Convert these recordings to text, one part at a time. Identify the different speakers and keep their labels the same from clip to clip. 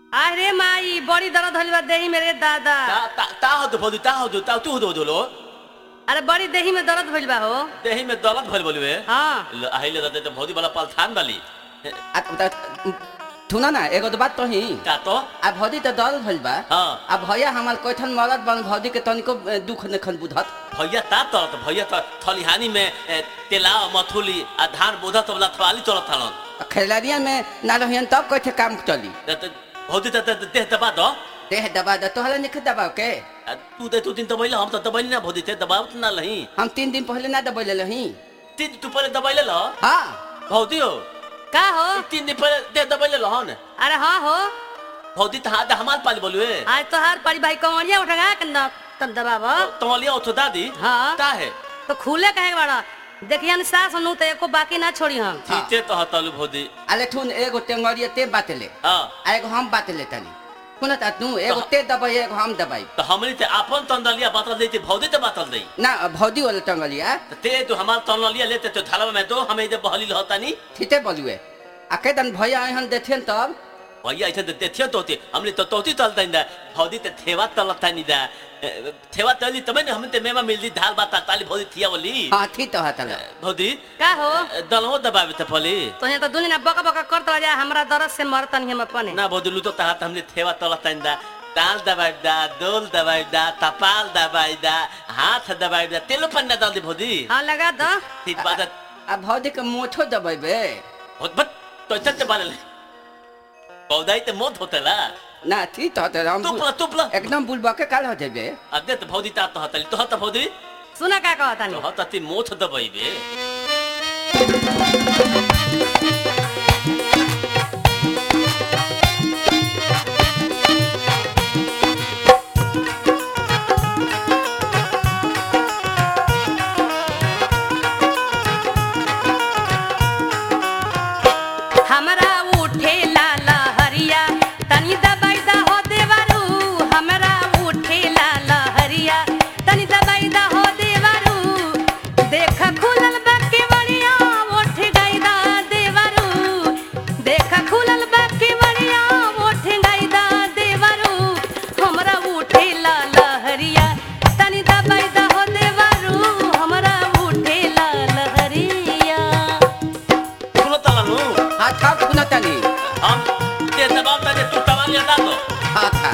Speaker 1: अरे माई बड़ी दर्द होली बा देही मेरे दादा
Speaker 2: ता ता ता होतो भौजी ता होतो ता तू होतो होतो
Speaker 1: अरे बड़ी देही में दर्द भइल बा हो
Speaker 2: देही में दौलत भइल बोलबे
Speaker 1: हाँ
Speaker 2: ल अहिले रहते त भौजी वाला पलथान वाली
Speaker 3: आ, त- सुन ना एगो तो बात तो ही
Speaker 2: का तो
Speaker 3: आ भौजी तो दर्द भइल बा
Speaker 2: हाँ।
Speaker 3: आ भैया हमार कैठन मरद बन भौजी के तनिको ए, दुख नखन बुझत
Speaker 2: भैया ता तरत भैया त थलिहानी में ए, तेला मथुली आ धान बोधा तबला थवाली चलत थालन
Speaker 3: आ खैलरिया में ना रहियन तब कैठे काम चली
Speaker 2: त त भौजी त त- त- देह दबा दो
Speaker 3: देह दबा द तोहरा निख दबाव के
Speaker 2: आ, तू दे तू दिन दबैले हम त दबैले ना भौजी थे दबावत ना लही
Speaker 3: हम तीन दिन पहले ना दबैले रही
Speaker 2: तीन तू पहले दबैले ल
Speaker 3: हाँ
Speaker 2: भौजी हो
Speaker 1: का हो
Speaker 2: तीन दिन पहले देह दबैले लहन
Speaker 1: अरे हाँ हो
Speaker 2: भौजी त हाथ हमार पाली बोलुए
Speaker 1: आज तोहार परी भाई कमरिया उठा के न तब दबाव
Speaker 2: तमलिया ओथो दादी
Speaker 1: हाँ।
Speaker 2: का है
Speaker 1: तो खुले कहे के बड़ा देखिए न सास नु तो एको बाकी ना छोड़ी हम
Speaker 2: ठीके तो हतलु भौजी
Speaker 3: अले ठुन एगो टेंगरिया ते बातेले
Speaker 2: हां
Speaker 3: आ एगो हम बातेले तनी सुन ता तू एगो ते दबाई एगो हम दबाई
Speaker 2: त हमनी ते आपन तंदलिया बातल देती भौजी ते बातल देई
Speaker 3: ना भौजी वाला टंगलिया
Speaker 2: त ते तू हमार तंदलिया लेते तो थाला में दो हमें इधर बहली लहतानी
Speaker 3: ठीते बोलुए आ केदन भैया आइहन देथियन तब
Speaker 2: भैया ऐसे तो देखियो तोती हमने तो तोती तलता इंदा भौजी ते थेवा तलता नहीं दा ए, थेवा तली तमे ने हमने ते मेमा मिलदी दाल बात ताली भौजी थिया बोली
Speaker 3: हाँ थी तो हतल
Speaker 2: भौजी
Speaker 1: का हो
Speaker 2: दलहो दबावे ते पली
Speaker 1: तो यहाँ तो दुनिया बका बका करत जा हमरा दर्द से मरतन हम अपने
Speaker 2: ना भौजी लू तो ता हमने थेवा तलता इंदा ताल दबाई दा दोल दबाई दा तपाल दबाई दा हाथ दबाई दा तेलो पन्ना डाल दे भौजी
Speaker 1: हाँ लगा दो
Speaker 2: ठीक बात है
Speaker 3: आ भौजी के मोछो दबेबे
Speaker 2: बहुत बट तो चलते बाले पौधाई ते मौत होतेला
Speaker 3: ना थी तो हतल हम
Speaker 2: तुपला तुपला
Speaker 3: एकदम बुलबा के काल हो जेबे
Speaker 2: अदे तो भौजी ता तो हतली तो हत भौजी
Speaker 1: सुना का कहता
Speaker 2: तो हत ती मोथ दबाईबे
Speaker 1: हमरा उठे लाल हरिया तनी दबाई दा हो देवारू हमरा उठे लाल हरिया तनी दबाई दा हो देवारू देख खुलल बा केवड़िया उठ गई दा देवारू देख खुलल बा केवड़िया उठ गई दा देवारू हमरा उठे लाल हरिया तनी दबाई दा हो देवारू हमरा उठे लाल हरिया
Speaker 2: सुनो तलानु
Speaker 3: हाँ था सुन तनी
Speaker 2: हम ते दबाव ता तू तवाल या दो
Speaker 3: हाँ था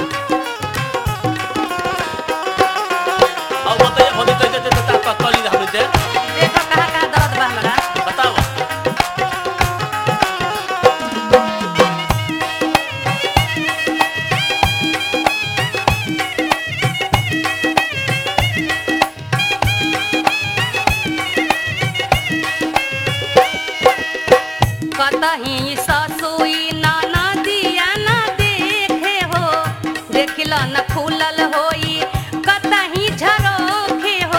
Speaker 2: अब बताइए भौजी तो ते ता ता तली हमने ते
Speaker 1: देखो कहाँ कहाँ दर्द बा हमरा
Speaker 2: बताओ
Speaker 1: कतही ससुई नाना दिया ना देखे हो देखिल न खुलल होई कतही झरोखे हो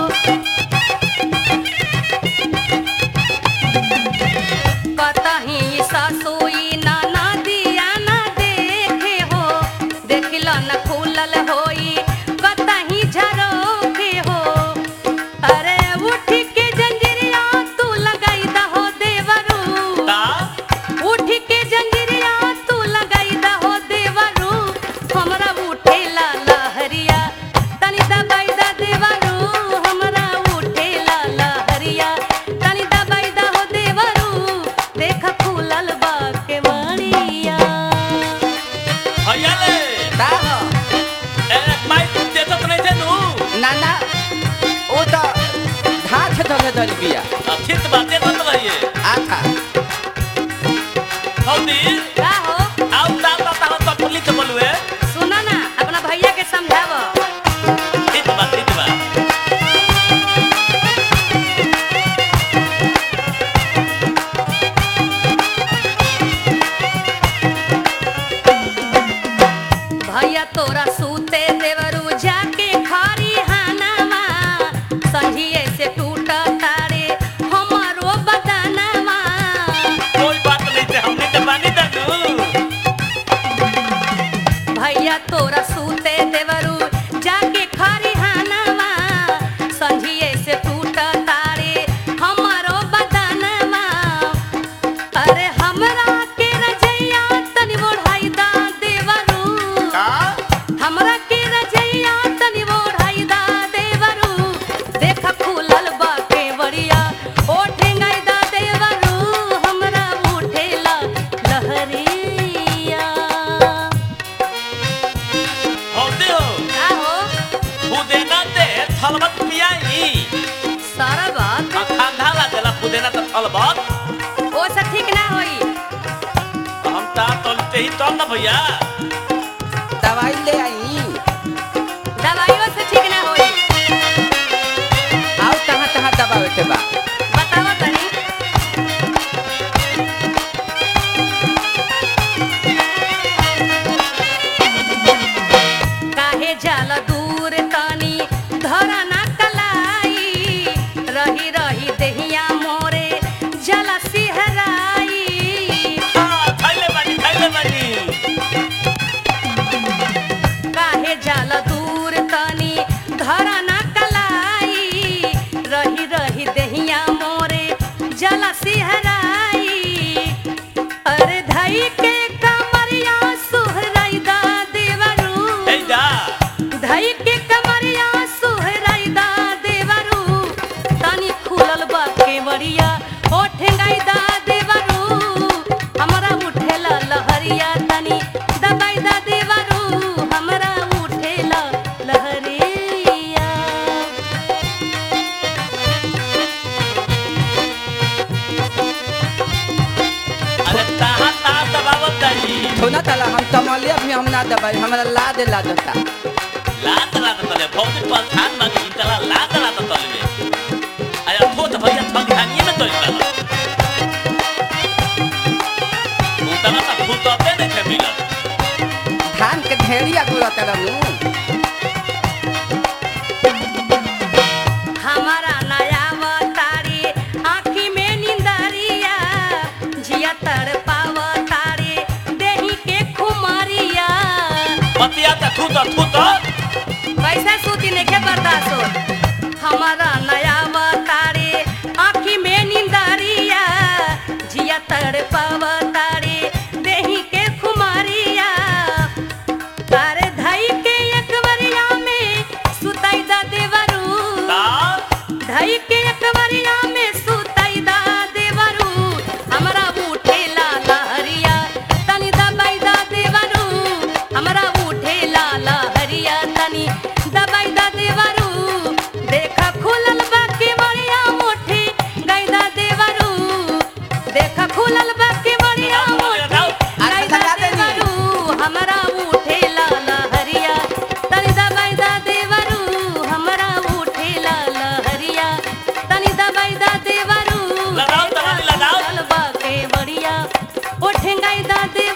Speaker 1: कतही ससुई नाना दिया ना देखे हो देखिल न खुलल होई कतही झरोखे हो अरे उठ के जंजीरिया तू लगाई दहो देवरू
Speaker 2: ता
Speaker 1: उठ के जंजीरिया तू लगाई दहो देवरू हमरा उठे ला लहरिया तनी दबाई दा देवरू हमरा उठे ला लहरिया तनी दबाई दहो देवरू देख फूलल बा के मणिया
Speaker 2: भैया ले
Speaker 3: का हो
Speaker 2: ए माई ते तो नहीं थे नु
Speaker 3: ना ना ओ तो घाट धले धल बिया
Speaker 2: ठीक बातें मत रहिए
Speaker 3: आ था
Speaker 2: भौजी
Speaker 1: का हो
Speaker 2: आओ ता ता ता तो पुलिस के बोलुए
Speaker 1: सुना ना अपना भैया के समझाव
Speaker 2: ठीक बात ठीक बात
Speaker 1: भैया तोरा सूते देवरू जाके खारी हानावा संझिए से टूट तारे हमारो बदनवा
Speaker 2: कोई बात नहीं थे हमने तो बानी दनु तलबत
Speaker 1: ओ से ठीक ना होई
Speaker 2: हम तार तलते ही तल ना भैया
Speaker 3: दवाई ले आई
Speaker 1: दवाइयों से ठीक ना होई
Speaker 3: आओ तहाँ तहाँ दबावे के बा
Speaker 1: बतावा तनी काहे जाला दूर तनी धरा ना कलाई रही रही देहिया मोरे जला सिहराई
Speaker 2: हाँ, थैले बानी थैले बानी
Speaker 1: काहे जाला दूर तनी धरा ना कलाई रही रही देहिया मोरे जला सिहराई अरे धई के कमरिया सुहराई दा देवरू
Speaker 2: हे जा
Speaker 1: धई के कमरिया सुहराई दा देवरू तनी खुलल बा केवड़िया ओ ठेंगाई दा देवरू हमरा उठेला लहरिया तनी दबाई दा देवरू हमरा उठेला लहरिया
Speaker 2: अरे ताहा तार दबावत तारी
Speaker 3: थोना तला हम तमलिया भी हम ना दबाई हमरा ला दे ला देता
Speaker 2: लात लात तले भौजी पर थान मांगी तला लात लात तले में अरे थोत भैया थंगानिए में तोल तला उतला ता फुटते नहीं थे मिलत
Speaker 3: धान के ढेरिया गुड़ा तरनु
Speaker 1: हमारा नया तारी आँखी में निंदरिया जिया तड़ पाव तारी देही के खुमारिया
Speaker 2: पतिया ता थूत थूत
Speaker 1: कैसे सूती नहीं बर्दाश्त हो हमारा नया तारी आँखी में निंदरिया जिया तड़ पाव तारी देही के खुमारिया तारे धई के एकवरिया में सुताई दा देवरू
Speaker 2: ता
Speaker 1: धई के अकबरिया में सुताई दा देवरू हमरा उठे ला लहरिया तनी दबाई दा देवरू हमरा उठे ला लहरिया तनी दबाई दा देवरू देखा खुलल बा के बड़िया मुट्ठी गई दा देवरू देखा खुलल बा के बड़िया मुट्ठी गई दा देवरू हमरा उठे ला लहरिया तनी दबाई दा देवरू हमरा उठे ला लहरिया तनी दबाई दा देवरू
Speaker 2: लगाओ, तगारी लगाओ।
Speaker 1: चल बा के बढ़िया उठेंगाई दा दे